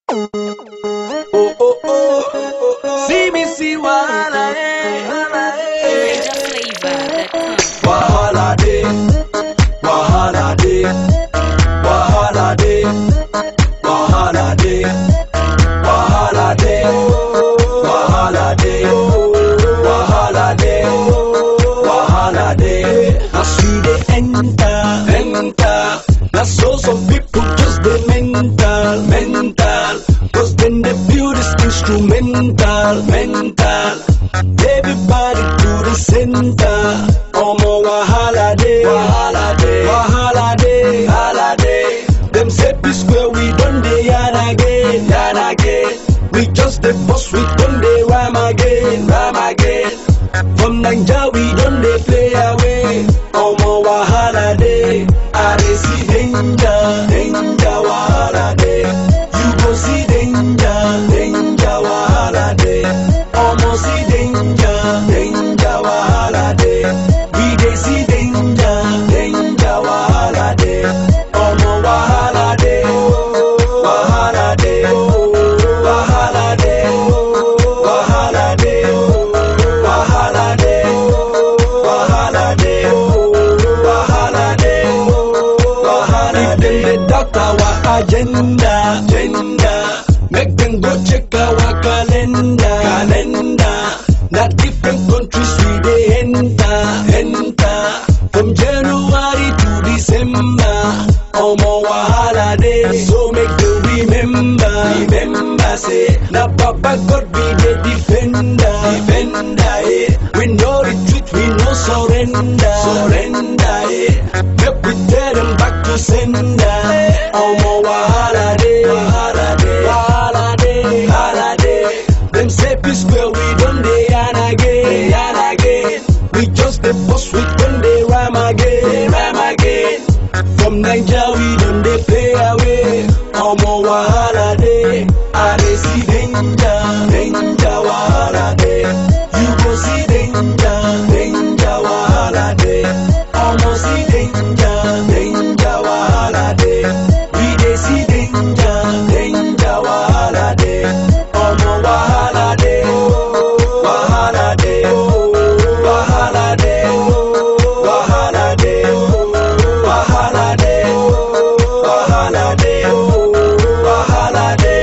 Oh, oh, oh. See me, see wahala, eh. eh. Wahala day, wahala day, wahala day, wahala day, wahala day, wahala day, wahala day, wahala day. As we dey enter, enter. Na so some people just dey mental, mental. Cause then they feel this instrumental, mental. Everybody to the center. Omo wahala day, wahala day, wahala day, wahala day. Them say peace where we done dey yarn again, yarn again. We just the boss, we done dey rhyme again, rhyme again. From Naija we done dey play away. Omo wahala day, I dey see danger, danger wahala day. You go see danger, danger wahala day. Omo see danger, danger wahala day. We dey see danger, danger wahala day. Omo wahala day, wahala day, wahala day, wahala day, wahala day, wahala day, wahala day, wahala day. If them dey doubt our agenda, agenda, make them go check our calendar, calendar. Na different countries we dey enter, enter. From January to December, omo wahala dey. So make them remember, remember say na Papa God be the defender, defender. Eh. We no retreat, we no surrender, surrender. Eh. Make we tell them back to sender. Omo wahala dey, wahala dey, wahala dey, wahala dey. Them say peace where we done dey yarn again, yarn again. We just the boss, we done dey rhyme again, rhyme again. From Naija we done dey play away. Omo wahala dey, I dey see danger, danger wahala dey. You go see danger, danger wahala dey. Omo see danger, danger wahala dey. We dey see danger, danger wahala dey. Omo wahala dey, wahala dey, wahala dey, wahala dey, wahala dey, wahala dey, wahala dey,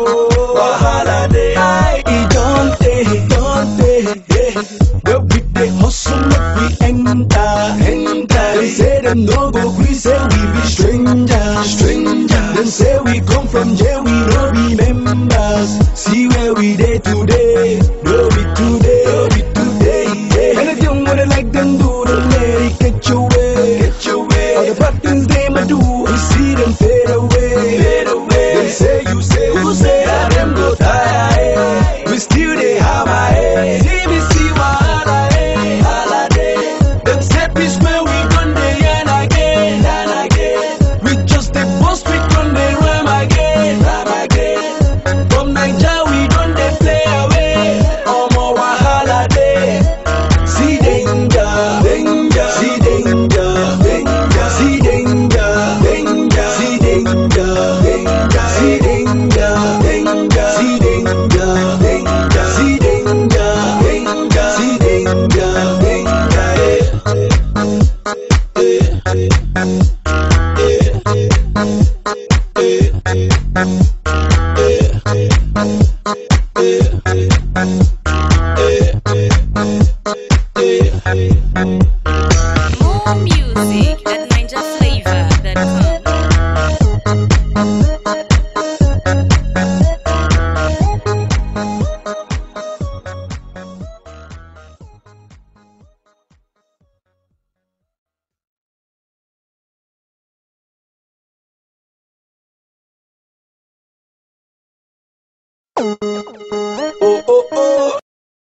wahala dey. I e don tey, don tey, yeah. Where we dey hustle make we enter, enter. Dem say dem no go gree say we be strangers, strangers. Dem say we come from jail, we no be members. See where we dey today, no be today, no be today. Yeah. Anything what they like them do, don't let it get your way, get your way. All the bad things they might do, we see them fade away, fade away. Them say you say who say that them go tire, eh. We still dey hammer, eh. See me see wahala, eh. Wahala dey. Them say peace where we done dey yarn again, yarn again. We just dey boss, we done dey rhyme again, rhyme again. From Naija we done dey play away. Omo wahala dey. See danger, danger, see danger, danger, see danger, danger, see danger, danger, see danger, danger, see danger, danger, see danger, danger, see danger, More music at NinjaFlavor.com. yeah.